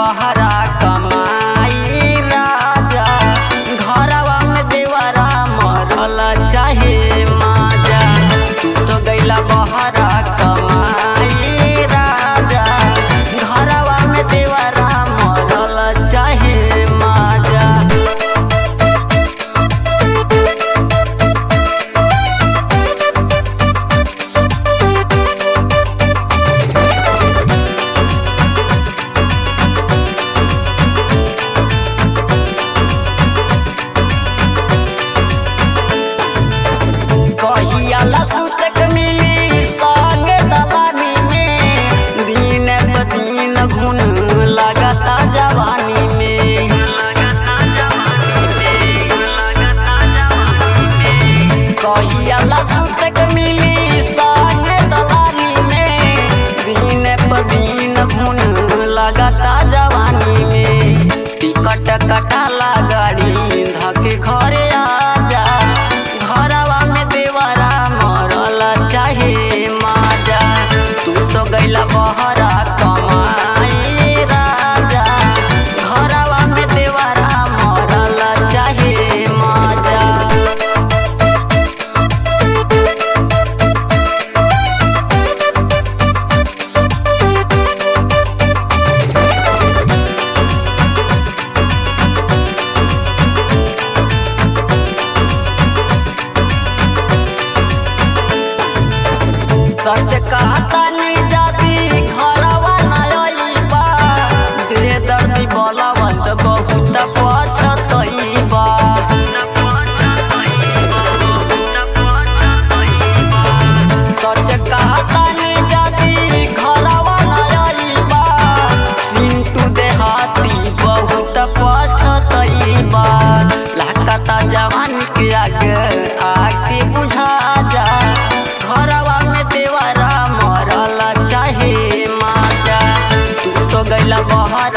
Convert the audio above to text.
बहरा कमाई राजा घरवा में देवरा मरल चाहे माजा तू तो गैला बहरा कमाई राजा घरवा में देवरा मरल चाहे माजा कहियाला सुतक मिली संगे दलानी में दिन ब दिन घुन लगता जवानी में कहियाला सुतक मिली संगे दलानी में दिन ब दिन घुन लगता जवानी में टिकट कटाला गाड़ी धके घरे आजा घरवा में देवरा मरल चाहे माजा तू तो गैला बहरा कमाई राजा घरवा में देवरा मरल चाहे माजा सच कहता नी जाती घरवा नयबा दे दर्दी बलवंत बहुत पछतइबा सच कहता नी जाती घरवा नयबा सिंटू देहाती बहुत पछतइबा लागता जवानी के आगे आके बुझा जा घरवा में देवरा मरल चाहे माजा तू तो गैला बहर